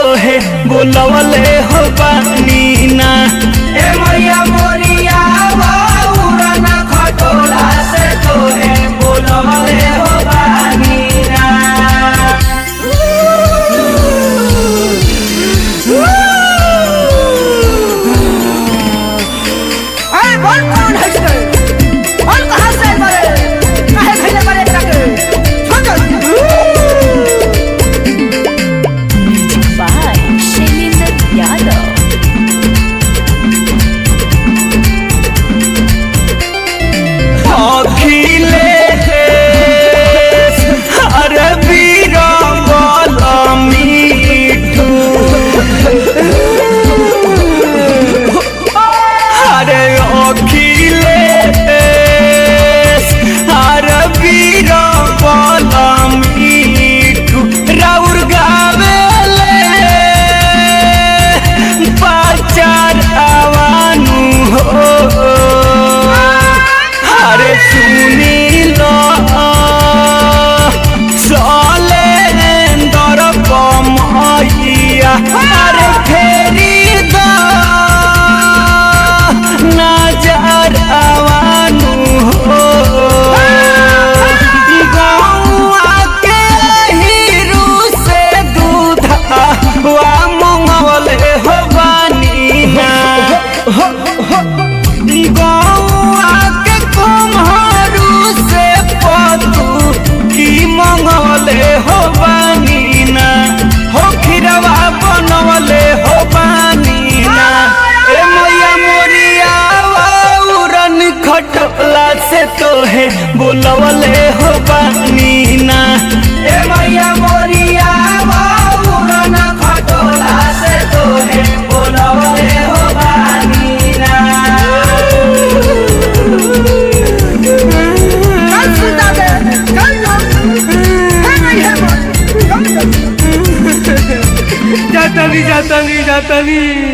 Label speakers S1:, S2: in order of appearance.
S1: तोहे बोलवले हो बानी ना
S2: ए मैया मोरिया बाबूरा ना खटोला से तोहे बोलवले हो बानी ना
S3: अरे बोल कौन है इसके बोल कहाँ से मरे काहे खैले मरे तके छोड़
S4: by Shailendra Yadav.
S1: अखिलेश अरे बीरबल मीठू अरे अखिलेश अरे बीरबल मीठू राउर गावेले बाचार आवानू हो अरे सुनी लो सलेंदर कमैया अरे फेरी दो नजर आवानू हो गौआ के हीरू से दूध वा मंगवले हो बानी ना गौआ के कुम्हरू से पतू की मंगवले हो बानी ना हो खिरवा बनवले हो बानी ना ए मैया मोरिया वाउरन खटला से तोहे बोलवले हो बानी ना
S2: ए मैया मोरिया बाबूरा ना खटोला से तोहे बोलवले हो बानी ना
S3: कल सुनता दे कल ना है नहीं है बोल
S1: जाता नहीं जाता नहीं जाता नहीं